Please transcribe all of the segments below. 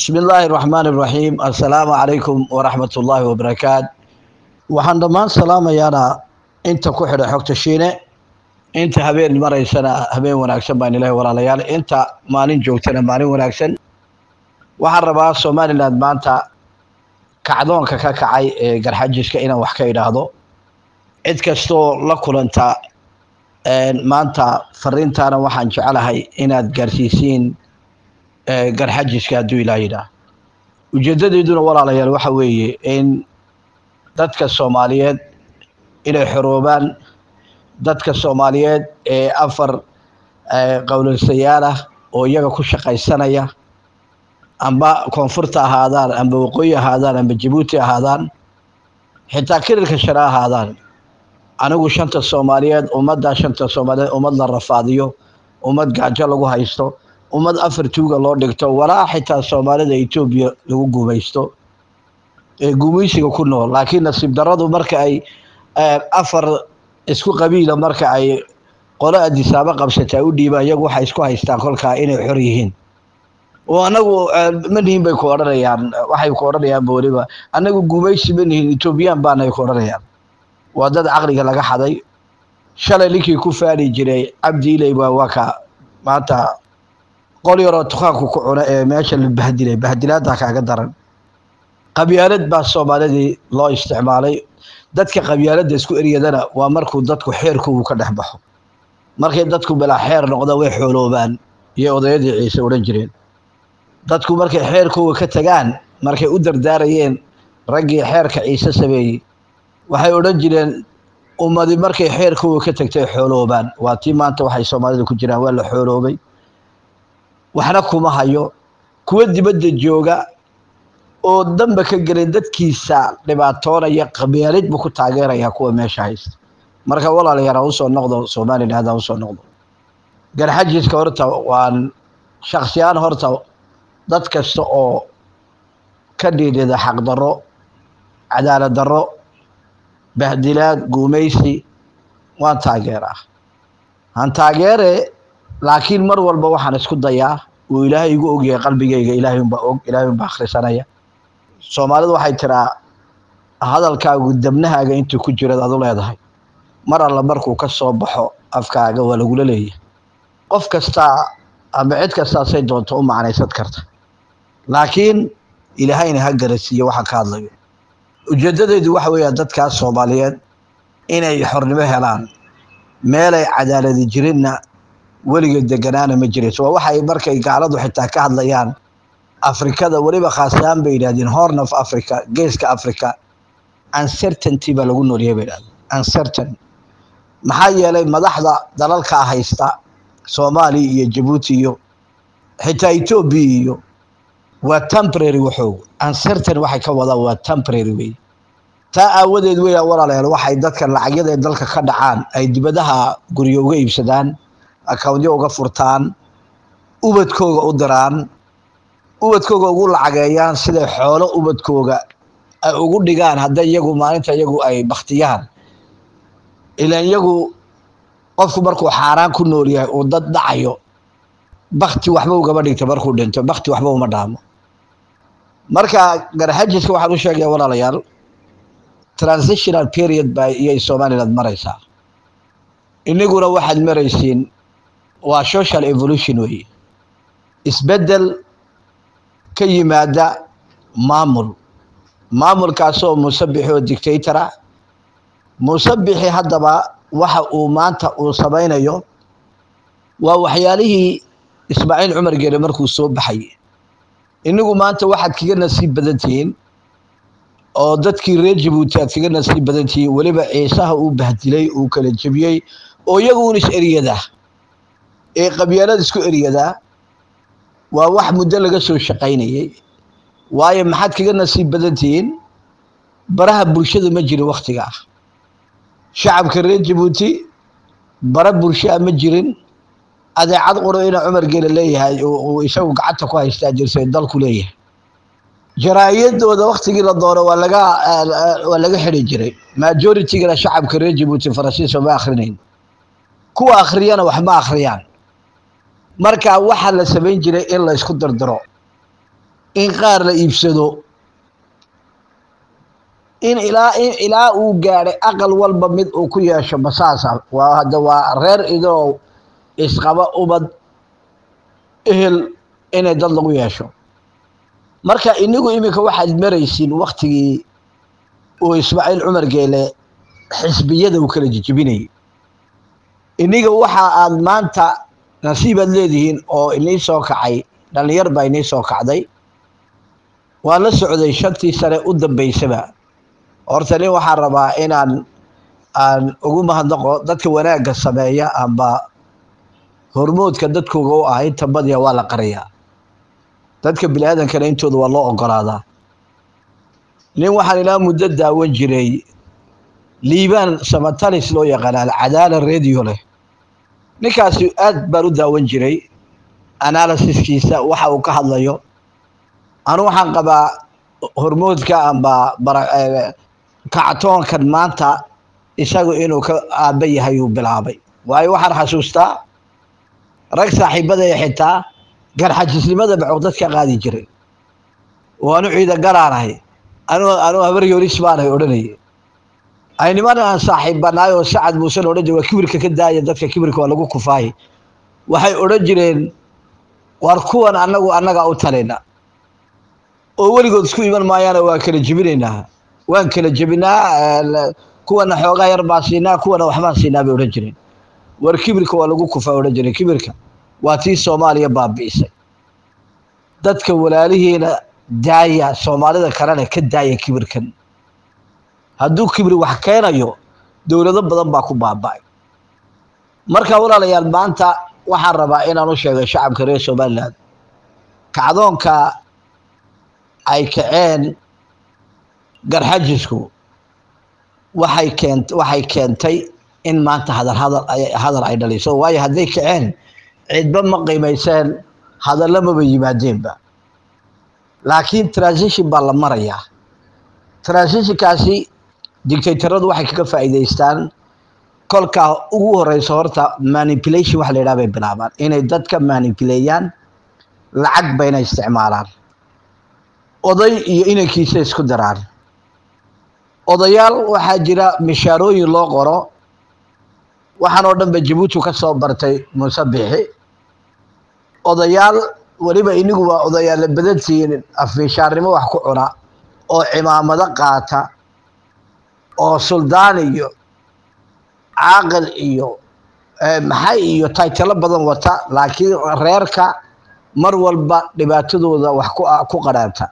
bismi illaahi raxmaan iraxiim assalaamu calaykum waraxmat ullaahi wabarakaat waxaan dhammaan salaamayaana inta ku xidha xogta shiine inta habeen maraysana habeen wanaagsan baan ilahay walaalayaal inta maalin joogtana maalin wanaagsan waxaan rabaa somalilan maanta kacdoonka ka kacay ee garxajiska inaan wax ka idhaahdo cid kastoo la kulanta maanta fariintaana waxaan jecelahay inaad gaarsiisiin garxajiska hadduu ilaa yidhaah ujeedadeeduna walaalayaal waxa weeye in dadka soomaaliyeed inay xoroobaan dadka soomaaliyeed ee afar qowlaysayaal ah oo iyaga ku shaqaysanaya amba koonfurta ahaadaan amba waqooyi ahaadaan amba jabuuti ahaadaan xitaa kirilka share ahaadaan anigu shanta soomaaliyeed ummaddaa shanta soomaaliyeed ummad la rafaadiyo ummad gaajo lagu haysto ummad afar tuuga loo dhigto walaa xitaa soomaalida etoobiya lagu gumaysto ee gumaysiga ku nool laakiin nasiib daradu marka ay afar isku qabiila marka ay qolo adisaabo qabsata u dhiibaan iyagu waxay isku haystaan kolkaa inay xor yihiin oo anagu ma nihin bay ku odhanayaan waxay ku odhanayaanba weliba anagu gumaysi ma nihin etoobiyaan baanay ku odhanayaan waa dad caqliga laga xaday shalay ninkii ku faani jiray cabdi iley baa waa ka maanta qol yaroo dukaanku ku cuna ee meesha la bahdilay bahdilaada kaaga daran qabyaalad baa soomaalidii loo isticmaalay dadka qabyaaladda isku eryadana waa markuu dadku xeerkoogu ka dhex baxo markay dadku bilaa xeer noqdaan way xooloobaan iyo odayadii ciise odhan jireen dadku markay xeerkooga ka tagaan markay u dardaarayeen raggii xeerka ciise sameeyey waxay odhan jireen ummadi markay xeerkooga ka tagtay xooloobaan waa tii maanta waxay soomaalida ku jiraan waa la xooloobay waxna kuma hayo kuwa dibadda jooga oo danba ka gelin dadkiisa dhibaatoonaya qabyaalid buu ku taageeraya kuwa meesha haysta marka walaalayaal ha usoo noqdo somaliland ha usoo noqdo garxajiska horta waan shaksiyaan horta dad kasta oo ka dhiidhida xaqdarro cadaalad darro bahdilaad guumaysi waan taageeraa han taageere laakiin mar walba waxaan isku dayaa uu ilaahay igu ogyahay qalbigayga ilaahay unbaa og ilaahay unbaa akhrisanaya soomaalidu waxay tiraa hadalkaagu dabnahaaga intuu ku jirad adu leedahay mar alla markuu ka soo baxo afkaaga waa lagula leeyahay qof kastaa ama cid kastaasay doonto u macnaysad karta laakiin ilaahayna ha garasiiyo waxaan ka hadlayo ujeedadeedu waxa weeya dadkaas soomaaliyeed inay xornimo helaan meelay cadaaladi jirinna weligeed deganaana ma jirayso waa waxay markay gaaladu xitaa ka hadlayaan afrikada weliba khaasaan bay yidhahdeen horn of africa geeska africa uncertainty baa lagu noolyahay bay yidhahdeen uncertain maxaa yeelay madaxda dalalkaa haysta soomaaliya iyo jabuuti iyo xitaa etoobiya iyo waa temporary waxoog uncertain waxay ka wadaan waa temporary wey taa aawadeed weya walaalayaal waxay dadka lacagyada ee dalka ka dhacaan ay dibadaha guryo uga iibsadaan akawntyo uga furtaan ubadkooga u diraan ubadkooga ugu lacageeyaan siday xoolo ubadkooga ay ugu dhigaan hadday iyagu maalinta iyagu ay baktiyaan ilaan iyagu qofku markuu xaaraan ku nool yahay uu dad dhacayo bakti waxba ugama dhigto markuu dhinto bakti waxba uma dhaamo marka garxajiska waxaan u sheegaya walaalayaal transitional period ba iyay somaliland maraysaa iniguna waxaad maraysiin waa social evolution weeye isbeddel ka yimaada maamul maamulkaasoo musabixi oo dictatora musabixi haddaba waxa uu maanta uu samaynayo waa waxyaalihii ismaaciil cumar geele markuu soo baxay inigu maanta waxaad kaga nasiib badan tihiin oo dadkii reer jabuuti aad kaga nasiib badan tihiin weliba ciisaha uu bahdilay uu kala jebiyey oo iyaguun is eryadaa ee qabyaalada isku eryadaa waa wax muddo laga soo shaqaynayay waayo maxaad kaga nasiib badan tihiin baraha bulshada ma jirin wakhtiga ah shacabka reer jabuuti bara bulshaa ma jirin adeecad quro ina cumar geele leeyahay uu isagu gacanta ku haystaa jirsa dalku leeyahay jaraa'iyadooda waktigii la doono waa laga waa laga xidi jiray majoritygana shacabka reer jabuuti faransiiska ma akhrinayn kuwa akhriyana wax ma akhriyaan marka waxaa la samayn jiray in la isku dardaro in qaar la iibsado in ilaa in ilaa uu gaadhay aqal walba mid uu ku yeesho masaasa waa hadda waa reer idoo isqaba ubad ehel inay dad lagu yeesho marka inigu iminka waxaad maraysiin waktigii uu ismaaciil cumar geele xisbiyada uu kala jejebinayay iniga waxa aad maanta nasiibaad leedihiin oo inii soo kacay dhallinyar baa inii soo kacday waan la socday shantii sane u dambeysaba horta nin waxaan rabaa inaan aan ugu mahadnaqo dadka wanaagga sameeya amba hormoodka dadkooga u ah inta badiya waa la qariyaa dadka bini aadankana intooda waa loo ogolaadaa nin waxaan ilaa muddo daawan jiray liibaan samatalis loo yaqaana alcadaala radio leh ninkaasi aad baan u daawan jiray analysiskiisa waxa uu ka hadlayo anu waxaan qabaa hormoodka amba kactoonkan maanta isagu inuu ka aaba yahay uu bilaabay waayo waxaan xasuustaa rag saaxiibadaya xitaa garxajisnimada bacow dadka qaadi jiray oo anu ciida garaanahay anu anu habar yoris baanahay odhanayay ay niman aan saaxiibbanaay oo sacad muusen odhan jire waa kibirka ka daaya dadka kibirka waa lagu kufaay waxay odhan jireen war kuwan annagu annagaa u talayna oo weligood isku iman maayaana waa kala jebinaynaa waan kala jebinaa kuwana xoogaa yar baan siinaa kuwana waxbaan siinaa bay odhan jireen war kibirka waa lagu kufaa odhan jireen kibirka waa tii soomaaliya baabi'isay dadka walaalihiina daaya soomaalida kalena ka daaya kibirkan hadduu kibri wax keenayo dowlado badan baa ku baaba'ay marka walaalayaal maanta waxaan rabaa inaan u sheego shacabka reer somalilan kacdoonka ay kaceen garxajisku waxay keent waxay keentay in maanta hadal hadal hadal ay dhaliso waayo hadday kaceen cidba ma qiimayseen hadalla maba yimaadeenba laakiin transition baa la marayaa transitionkaasi dictatoradu waxay kaga faa'iidaystaan kolkaa ugu horeyso horta manipulation waxa la yidhaha bay bilaabaan inay dadka manipuleeyaan lacag bayna isticmaalaan oday iyo inankiisa isku daraan odayaal waxaa jira mishaarooyin loo qoro waxaan oo dhan ba jabuuti ka soo bartay muuse bixi odayaal weliba inigu waa odayaalla badantihiin afmishaarnimo wax ku cuna oo cimaamado qaata oo suldaan iyo caaqil iyo maxay iyo taytalo badan wata laakiin reerka mar walba dhibaatadooda wax ku qadhaanta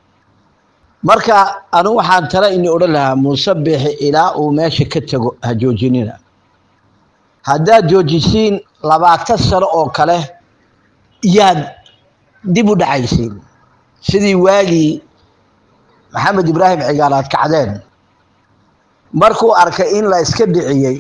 marka anu waxaan tala ini odhan lahaa muuse bixi ilaa uu meesha ka tego ha joojinina haddaad joojisiin labaatan sano oo kale yaad dib u dhacaysiin sidii waagii maxamed ibraahim cigaal aad kacdeen markuu arkay in la iska dhiciyey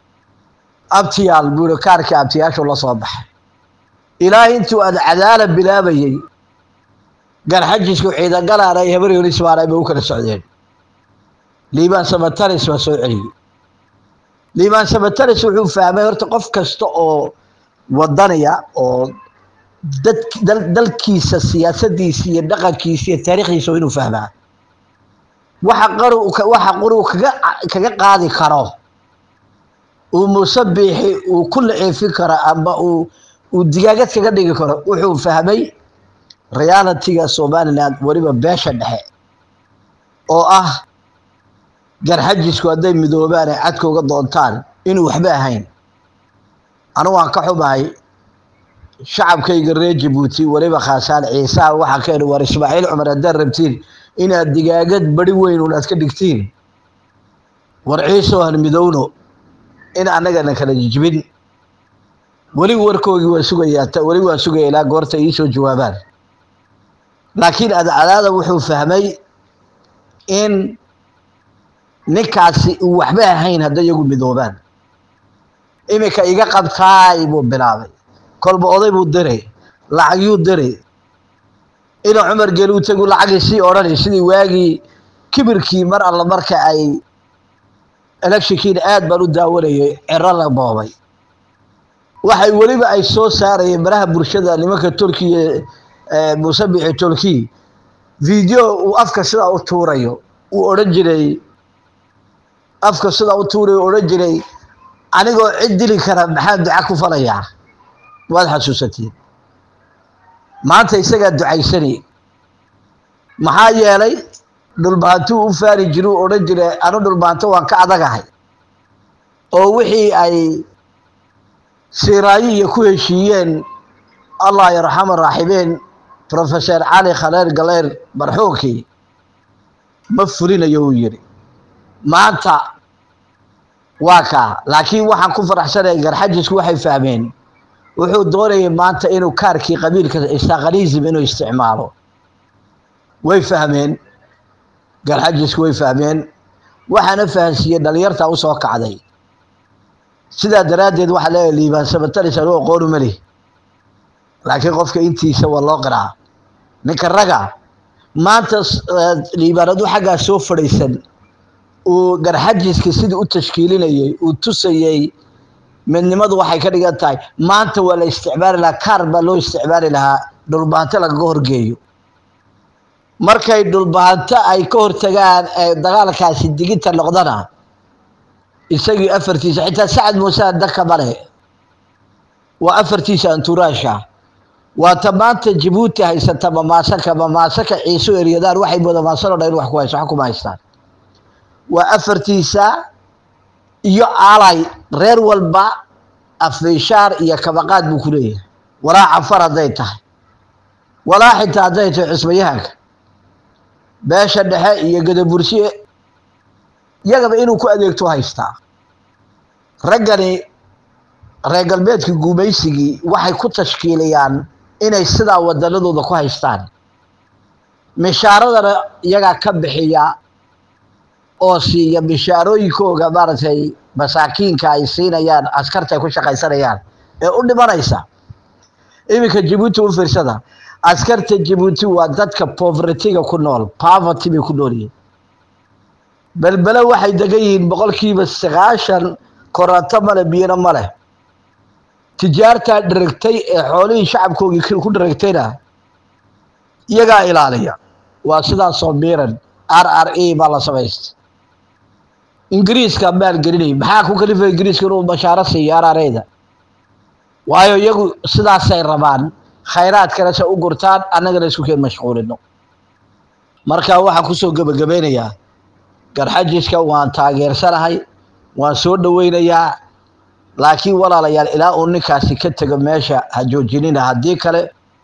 abtiyaal buuri kaarkii abtiyaashu la soo baxay ilaa intuu aad cadaala bilaabayey garxajisku ciidagalaan ay habar yoris baanay bay u kala socdeen liibaan samataris baa soo celiyey liibaan samataris wuxuu fahmay horta qof kasta oo wadanaya oo dad dalkiisa siyaasadiisa iyo dhaqankiisa iyo taariikhdiisa waa inuu fahmaa waxa qaru waxa quru kaga kaga qaadi karo uu muuse biixi uu ku laceefin karo ama uu uu digaagad kaga dhigi karo wuxuu fahmay realitiga somaliland weliba beesha dhexe oo ah garxajisku hadday midoobaan ay cadka uga doontaan inuu waxba ahayn anu waan ka xumahay shacabkayga reer jabuuti weliba khaasaan ciisaha waxaa ka idhi war ismaaciil cumar haddaad rabtiin inaad digaagad bari weyn un aad ka dhigtiin war ciisoo han midowno in annagana kala jijibin weli warkoogii waa sugayaa weli waan sugaya ilaa goorta iisoo jawaabaan laakiin adcadaada wuxuu fahmay in ninkaasi uu waxba ahayn hadday iyagu midoobaan iminka iga qabtaay buu bilaabay kolba oday buu diray lacagyuu diray ina cumar geli u tegu lacagii sii odhanay sidii waagii kibirkii mar alla marka ay electionkiina aad baan u daawanayay cero la boobay waxay weliba ay soo saarayeen maraha bulshada nimanka turkiya muuse bixi turki video uu afka sidaa u tuurayo uu odhan jiray afka sidaa u tuurayo uu odhan jiray anigoo cid dili kara maxaa duca ku falayaa waad xasuusatiin maanta isagaa ducaysani maxaa yeelay dhulbaantuu u faari jiru u odhan jiray anu dhulbaanto waan ka adagahay oo wixii ay siiraayo iyo ku heshiiyeen allah yarxama raaxibeen professor cali khaleer galeer marxuunkii ma fulinayo uu yidhi maanta waa kaa laakiin waxaan ku faraxsanaya garxajisku waxay fahmeen wuxuu doonayay maanta inuu kaarkii qabiilka isaqanism inuu isticmaalo way fahmeen garxajisku way fahmeen waxaana fahansiiyey dhalinyartaa usoo kacday sidaa daraaddeed waxaa leeyahay liibaan sabataris anuu aqoonu mali laakiin qofka intiisa waa loo qiraa ninka raga maanta liibaanadu xaggaa soo fadhiisan uu garxajiska sidii u tashkiilinayay uu tusayey midnimadu waxay ka dhigan tahay maanta waa la isticmaali lahaa kaar baa loo isticmaali lahaa dhulbaanto lagaga horgeeyo markay dhulbaanto ay ka hortagaan ee dagaalkaasi diginta noqdana isagii afartiisa xitaa sacad muuse daka male waa afartiisa anturaasha waa ta maanta jabuuti haysata mamaasaka mamaasaka ciiso eryadaan waxay moodamaasanoo dhan in wax ku hayso wax kuma haystaan waa afartiisa iyo alay reer walba afishaar iyo kabaqaad buu ku leeyahay walaa cafar hadday tahay walaa xitaa hadday tahay cusbayahanka beesha dhexe iyo gadabursiye iyagaba inuu ku adeegto haystaa raggani reer galbeedka gumaysigii waxay ku tashkiilayaan inay sidaa wadanadooda ku haystaan mishaaradana iyagaa ka bixiya oo siiya mishaarooyinkooga maaragtay masaakiinka ay siinayaan askarta ay ku shaqaysanayaan ee u dhimanaysa iminka jabuuti u fiirsada askarta jabuuti waa dadka povertyga ku nool poverty bay ku nool yihiin belbele waxay degan yihiin boqolkiiba sagaashan koronto male biyana ma leh tijaartaa dheragtay ee xoolihii shacabkoogii ku dheragtayna iyagaa ilaaliya waa sidaasoo miiran r r e baa la samaystay ingiriiska maalgelinay maxaa ku kalifay ingiriiska inuu bashaaro siiyo r r eda waayo iyagu sidaasay rabaan khayraadkana se u gurtaan annagana isku keen mashquulino marka waxaan kusoo gebagabeynayaa garxajiska waan taageersanahay waan soo dhoweynayaa laakiin walaalayaal ilaa uu ninkaasi ka tego meesha ha joojinina haddii kale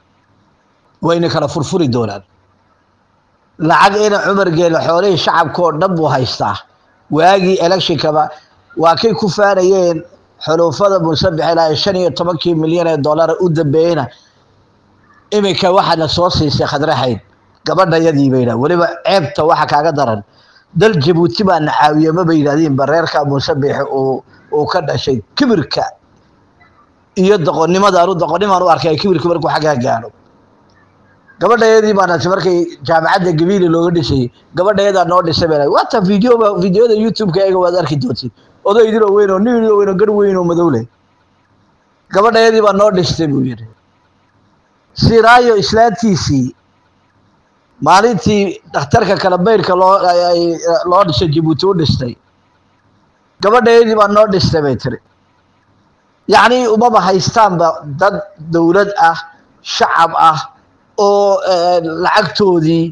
wayna kala furfuri doonaan lacag ina cumar geele xoolihii shacabka oo dhan buu haystaa waagii electionkaba waa kay ku faanayeen xuluufada musabex ilaa shan iyo tobankii milyan ee dollara u dambeeyeyna iminka waxaana soo siisay khadraxayd gabadhayadii bayna weliba ceebta waxa kaaga daran dal jabuuti baana caawiye maba yidhahdiin bareerka musabex uu uu ka dhashay kibirka iyo doqonnimada anu doqonnimaan u arkay kibirka markuu xaggaa gaadho gabadhayadii baana markay jaamacadda gabiili looga dhisayay gabadhayadaa noo dhisay baa waata videoba videoda youtube-ka eega waad arki doontiin odaydinoo weyn oo ninoo weyn oo gar weyn oo madow leh gabadhayadii baa noo dhistay buu yidhi siraayo islaantiisii maalintii dhakhtarka kala bayrka loo loo dhisay jabuuti u dhistay gabadhayadii baa noo dhistay bay tiri yacnii umaba haystaanba dad dowlad ah shacab ah oo lacagtoodii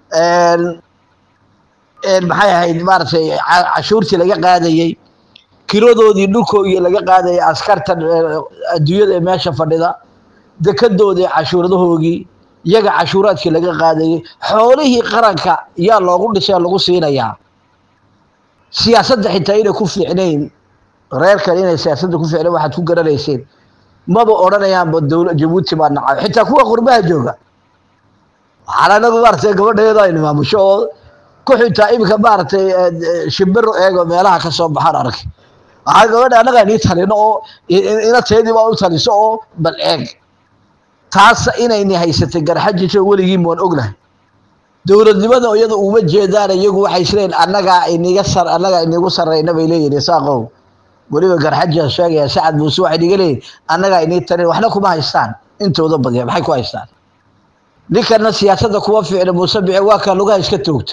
maxay ahayd maaragtay cashuurtii laga qaadayey kiradoodii dhulkoogii laga qaadayay askarta adduunyada ee meesha fadhida dekadoodii cashuuradahoogii iyaga cashuuraadkii laga qaadayey xoolihii qaranka yaa loogu dhisay lagu siinayaa siyaasadda xitaa inay ku fiicnayn reerkan inay siyaasadda ku fiicnayn waxaad ku garanayseen maba odhanayaanba dowla jabuuti baa nacay xitaa kuwa qurbaha jooga waxaan anagu maaragtay gabadheeda aynu maamusho oo ku xitaa iminka maaragtay shimbiro eego meelaha ka soo baxaan arkay waxaa gabadha annagaa nii talino oo inateedii baa u taliso oo bal eeg taas inayni haysatay garxajiso weligiin waan ognahay dowladnimada iyada uma jeedaan iyagu waxay isleeyihin annagaa iniga sar annagaa inigu sarrayna bay leeyihin isaaqow weliba garxajia sheegaya sacad muuse waxay niga leeyihin annagaa inii tarin waxna kuma haystaan intooda badiya maxay ku haystaan ninkana siyaasadda kuwa fiicna muuse bici waa kaa lugaha iska toogta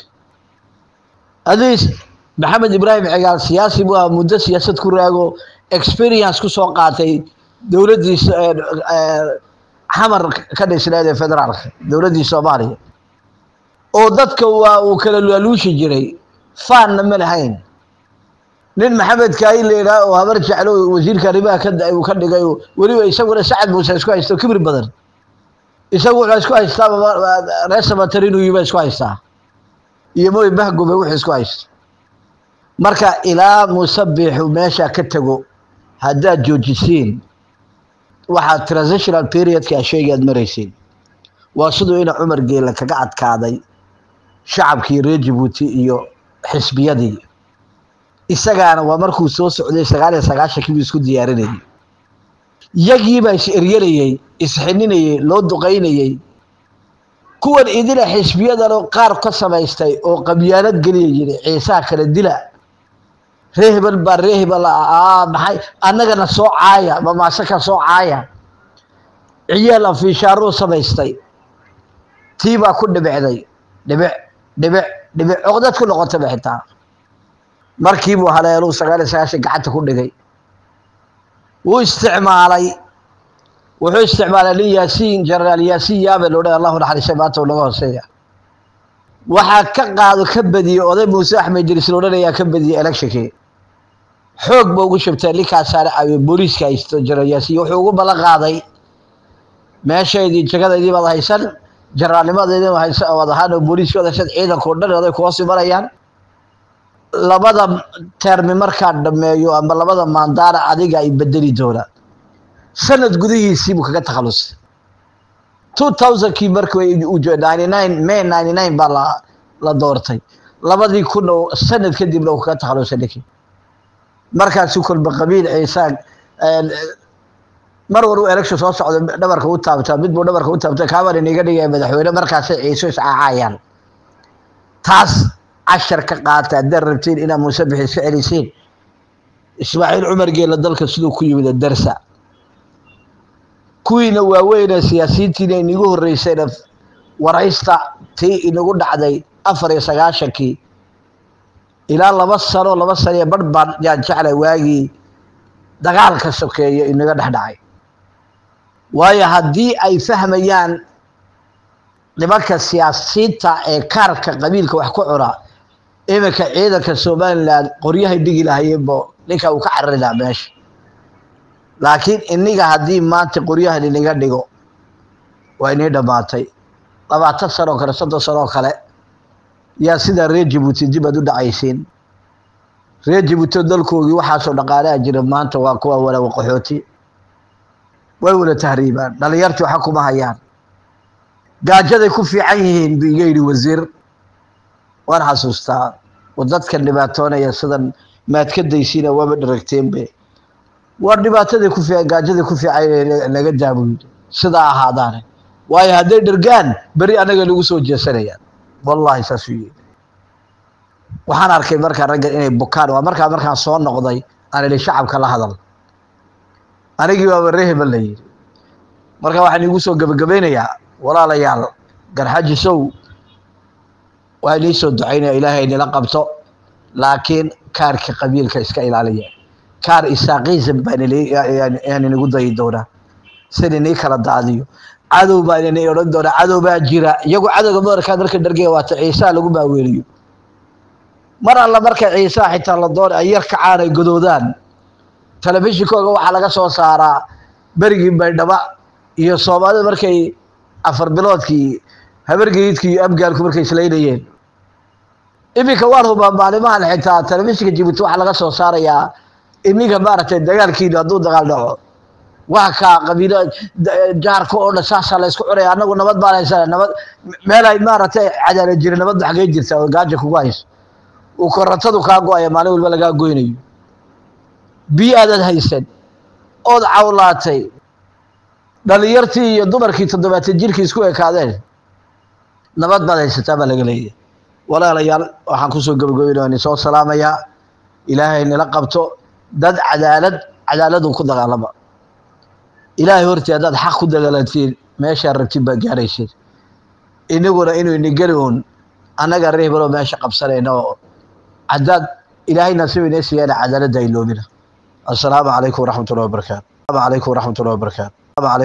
adiis maxamed ibraahim cigaal siyaasi bu ah muddo siyaasad ku raago experience ku soo qaatay dowladdiisa xamar ka dhisneed ee federaalka dowladdii soomaaliya oo dadka waa uu kala laaluushi jiray faanna ma lahayn nin maxamed kaayi leeraa oo habar jeclo wasiirka arrimaha ka uu ka dhigay weliba isaguna sacad muuse isku haysto kibir badan isagu wuxuu isku haystaa reer samatarinu yiba isku haystaa iyo moy mahgobe wuxuu isku haysto marka ilaa musabixu meesha ka tago haddaad joojisiin waxaad transitional periodka sheegi aad maraysiin waa siduu ina cumar geela kaga adkaaday shacabkii reer jabuuti iyo xisbiyadii isagaana waa markuu soo socday sagaal iyo sagaashankii buu isku diyaarinayay yagiibaa is eryanayey isxininayey loo duqaynayey kuwan idila xisbiyadano qaar ka samaystay oo qabyaanad geliya yiri ciisaa kala dila ree hebel baa ree hebel maxay annagana soo caaya mamaasaka soo caaya ciyaal afiishaaruu samaystay tii baa ku dhibicday dhibic dhibic dhibic oqdad ku noqotaba xitaa markiibuu haleeluu sagaal iyo sagaashan gacanta ku dhigay wuu isticmaalay wuxuu isticmaalay nin yaasiin jenaraal yaasiin yaabe lo dhan allahu naxariisay maanta uu naga hooseeya waxaa ka qaado ka badiyey oday muuse axmed jiris lo odhanayaa ka badiyey electionkii xoog ba ugu shabtay ninkaasaana caawiye booliiska haysto jenaraal yaasiin wuxuu ugu ballan qaaday meeshaydii jagadaydii baad haysan jenaraalnimadeydii waad ahaan oo booliiska wad haysan ciidanka o dhan oday kuhoos imanayaan labada termi markaa dhameeyo ama labada maandaana adiga ay bedeli doonaan sanad gudihiisii buu kaga takhalusay two thousandkii markii ninety nine may ninety nine baa la la doortay labadii kun oo sanad kadibna uu kaga takhalusay ninkii markaasuu kolba qabiil ciisaan mar war uu election soo socdo dhabarka u taabtaa mid buu dhabarka u taabta kaaban iniga dhigaya madaxweyne markaasay ciiso iscaacayaan taas cashar ka qaata haddaad rabtiin inaad muusabix iska celisiin ismaaciil cumar geela dalka siduu ku yimid darsa kuwiina waaweyne siyaasiyiintiina inagu horreysayna waraysta tii inagu dhacday afar iyo sagaashankii ilaa laba sano laba sano iyo barh baan yaan jeclay waagii dagaalka sokeeyo inaga dhex dhacay waayo haddii ay fahmayaan nimanka siyaasiyiinta ee kaarka qabiilka wax ku cuna iminka ciidanka somalilan qoryahay dhigi lahayeenbo ninka uu ka carari lahaa meesha laakiin iniga haddii maanta qoryahan iniga dhigo waa inii dhammaatay labaatan sanoo kale soddon sanoo kale yaa sidaa reer jabuuti dib aad u dhacaysiin reer jabuuti dalkoogii waxaasoo dhaqaalaha jira maanta waa kuwa walawa qaxooti way wada tahriibaan dhalinyartii waxa kuma hayaan gaajaday ku fiican yihiin bu iga yidhi wasiir waan xasuustaa oo dadkan dhibaatoonaya sidan maad ka daysiina waaba dharagteenbe waa dhibaataday ku fiican gaajaday ku fiican laga daabuyo sidaa ahaadaane waayo hadday dhergaan beri anaga nagu soo jeesanayaan wallahi saasuu yidhi waxaan arkay markaa raggan inay bukaan waa markaa markaan soo noqday aan idhi shacabka la hadal anigii baaba reheba la yidhi marka waxaan igu soo gebagabaynayaa walaalayaal garxajisow waa inii soo ducaynaya ilaahay inila qabto laakiin kaarka qabiilka iska ilaaliya kaar isaaqism baan inagu dayi doonaa sin inii kala daadiyo cadow baan inii odhan doonaa cadow baa jira iyagu cadowga madarkaa marka dhargaya waata ciisaa lagu maaweeliyo mar alla marka ciisaa xitaa la doona ay yar kacaan ay godoodaan telefishinkooga waxaa laga soo saaraa berigii baydhaba iyo soomaalida markay afar biloodkii habargeyidkii iyo abgaalku markay islaynayeen iminka waan hubaa maalimahan xitaa telefishinka jibuuti waxaa laga soo saarayaa ininka maaragtay dagaalkiinu hadduu dagaal dhaco waa kaa qabiilo jaarka oo dhan saasaa la isku cunaya annagu nabad baan haysana nabad meel ay maaragtay cadaalad jira nabaddu xagee jirta oo gaaja kugu hayso uu korantadu kaa go-aya maalin walba lagaa goynayo biyo aadaad haysan ood cawlaatay dhalinyartii iyo dumarkii toddobaatan jirkii isku ekaadeen nabad baad haysataa baa laga leeyahay walaalayaal waxaan kusoo gabagabeynaya ni soo salaamayaa ilaahay nila qabto dad cadaalad cadaaladu ku dagaalama ilaahay hortii haddaad xaq ku dagaalantiin meeshaa rabtin baad gaaraysiin inaguna inuu inigeli uun annaga rihbalo meesha qabsanayna oo cadaad ilaahay nasiib inay siiyana cadaaladda iloobina assalaamu calaykum waraxmat ullahi wabarakaatu asalaamu calaykum waraxmat ullahi wabarakaatu